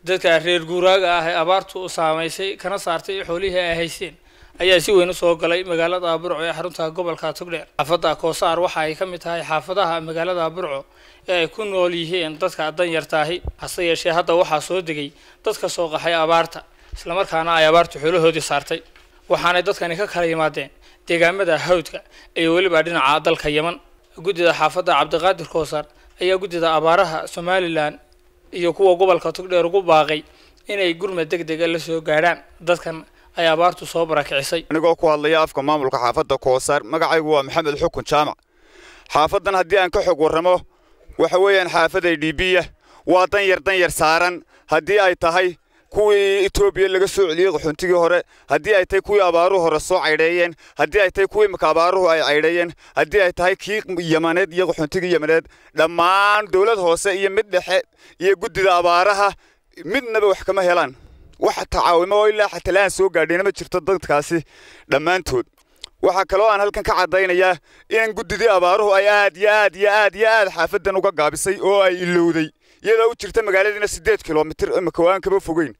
dadka reer guuraaga ah ee abaartu saamaysay kana saartay xoolihii ay haysteen ayaa si weyn u soo galay magaalada burco ee xarunta gobolka togdheer xaafadda koosaar waxa ay ka mid tahay xaafadaha magaalada burco ee ay ku nool yihiin dadka danyartaahi hase yeeshee hadda waxaa soo degay dadka soo qaxay abaarta islamarkaana ay abaartu xoolahoodii saartay waxaanay dadkani ka kala yimaadeen deegaamada hawdka iyo weliba dhinaca dalka yeman guddida xaafadda cabdiqaadir koosaar ayaa guddida abaaraha somalilan iyo kuwa gobolka togdheer ugu baaqay inay gurmad deg dega la soo gaadhaan dadkan ay abaartu soo barakicisay anigoo ku hadlaya afka maamulka xaafadda koosaar magacaygu waa maxamed xukun jaamac xaafaddan haddii aan ka xog warramo waxa weeyaan xaafaday dhiibiya waa danyar danyar saaran haddii ay tahay kuwii etoobiya laga soo celiyey qaxoontigii hore haddii ay tahay kuwii abaaruhu hore soo caydheeyeen haddii ay tahay kuwii imika abaaruhu ay caydheeyeen haddii ay tahay kii yamaneed iyo qaxoontigii yamaneed dhammaan dowlad hoose iyo mid dhexe iyo guddida abaaraha midnaba wax kama helaan wax tacaawimo oo ilaa xatalaan soo gaadhayna ma jirto dadkaasi dhammaantood waxaa kaloo aan halkan ka caddaynayaa in guddidii abaaruhu ay aad iyo aad iyo aad iyo aad xaafaddan uga gaabisay oo ay ilowday iyadoo u jirta magaaladiina siddeed kilomitir imika waan kaba fogeyn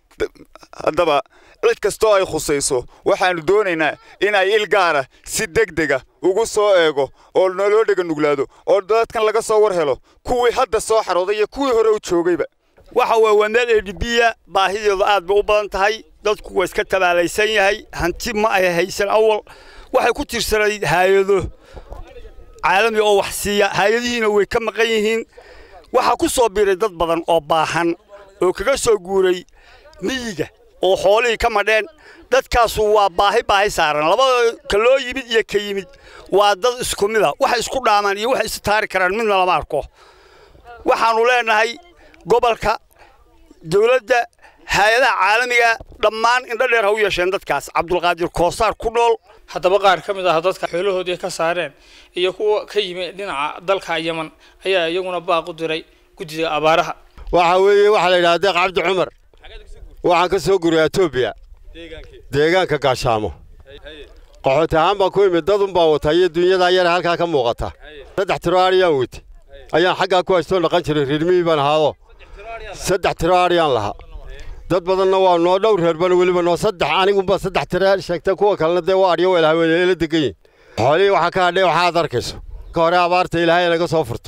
haddaba cid kastoo ay khusayso waxaannu doonaynaa in ay il gaara si deg dega ugu soo eego oo naloo dhega nuglaado oo dadkan laga soo war helo kuwii hadda soo xarooday iyo kuwii hore u joogayba waxa weeye waa meel edhibiya baahideedu aad bay u badan tahay dadku waa iska tabaalaysan yahay hanti ma ay haysan awal waxay ku tirsanayd haayado caalami oo wax siiya haayadihiina way ka maqan yihiin waxaa ku soo biiray dad badan oo baahan oo kaga soo guuray miyiga oo xoolihii ka madheen dadkaasu waa baahi baahi saaran labada ka loo yimid iyo ka yimid waa dad isku mida waxay isku dhaamaan iyo waxay istaari karaan midna lama arko waxaannu leenahay gobolka dawladda hay-adaha caalamiga dhammaan indho dheer ha u yeesheen dadkaas cabdulqaadir koosaar ku nool haddaba qaar ka mid ah dadka xoolahoodii ka saareen iyo kuwa ka yimi dhinaca dalka yeman ayaa iyaguna baaq u diray guddida abaaraha waxa weeye waxaa la yidhaha deeq cabdi cumar waxaan ka soo guriyaa etoobiya deegaanka gaashaamo qaxooti ahaan baan ku imid dadun baan wataa iyo dunyadaa yare halkaa ka muuqata saddex tiro aadhiyaan weyte ayaan xaggaa ku haystoo dhaqan jiray reermihii baan ahaado saddex tiro aadhiyaan lahaa dad badanna waa noo dhowr reerbana weliba noo saddex aniguba saddex tiro sheegta kuwa kalena dee waa adhiyo weel haweeney la degan yihin xoolihii waxaa ka hadhay waxaad arkayso ka hore abaarta ilaahay naga soo furto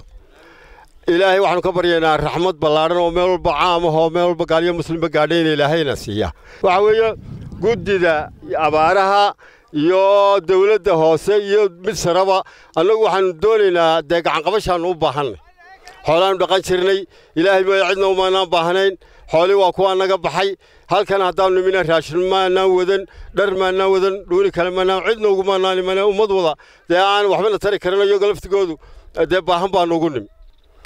ilaahay waxaanu ka baryaynaa raxmad ballaadhan oo meel walba caam ah oo meel walba gaaliyo muslimba gaadhay in ilaahayna siiya waxa weeye guddida abaaraha iyo dawladda hoose iyo mid saraba annagu waxaanu doonaynaa dee gacanqabashaannu u baahannay xoolaannu dhaqan jirnay ilaahay mooya cidna umaanaan baahnayn xoolii waa kuwaa naga baxay halkan haddaannu nimina raashin maanaan wadan dhar maanaan wadan dhuuni kale maanaan cidna ugumaanaan imana ummad wada dee aan waxbana tari karin iyago laftigoodu dee baahan baannu ugu nimi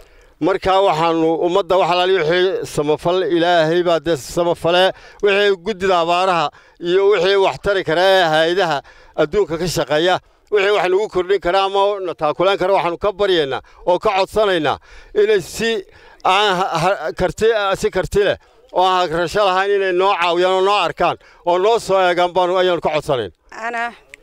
markaa waxaannu ummadda wax alaali wixii samafal ilaahay baa dee samafale wixii guddida abaaraha iyo wixii wax tari kara ee hay-adaha adduunka ka shaqeeya wixii wax nagu kordhin kara ama na taakulaan kara waxaannu ka baryaynaa oo ka codsanaynaa inay si aan karti si karti leh oo aan hagrasho lahayn inay noo caawiyaan oo noo arkaan oo noo soo eegaan baanu ayaannu ka codsanayn أنا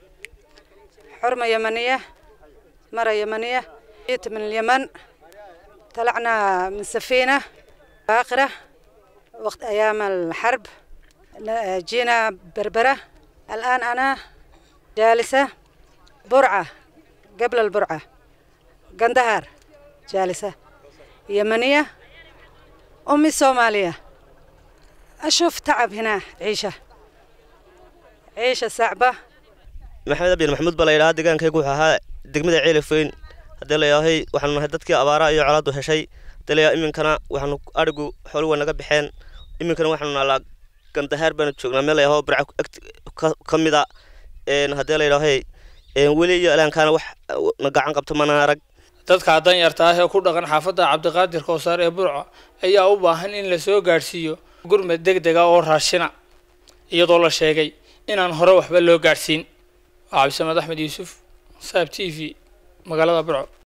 حرمة يمنية مرة يمنية جيت من اليمن طلعنا من سفينة باقرة وقت أيام الحرب جينا بربرة الآن أنا جالسة برعة قبل البرعة قندهار جالسة يمنية أمي صومالية أشوف تعب هنا عيشة عيشة صعبة maxamed abdiin maxamuud baa la yidhahaa deegaankaygu wuxuu ahaa degmada ceelifweyn haddii la yidhaahay waxaanu nahay dadkii abaaraha iyo colaaddu heshay haddii la yidhaha iminkana waxaanu adhigu xooli waa naga baxeen iminkana waxaanu naalaa gandahaar baanu joognaa meel la yidhaho barca ka mida haddii la yidhaahay weli iyo ilaankaana wax na gacan qabto mana arag dadka danyarta ah ee ku dhaqan xaafadda cabdiqaadir koosaar ee burco ayaa u baahan in la soo gaadhsiiyo gurmad deg dega oo raashina iyadoo la sheegay inaan hore waxba loo gaadhsiin cabdisamed axmed yuusuf saab t v magaalada burco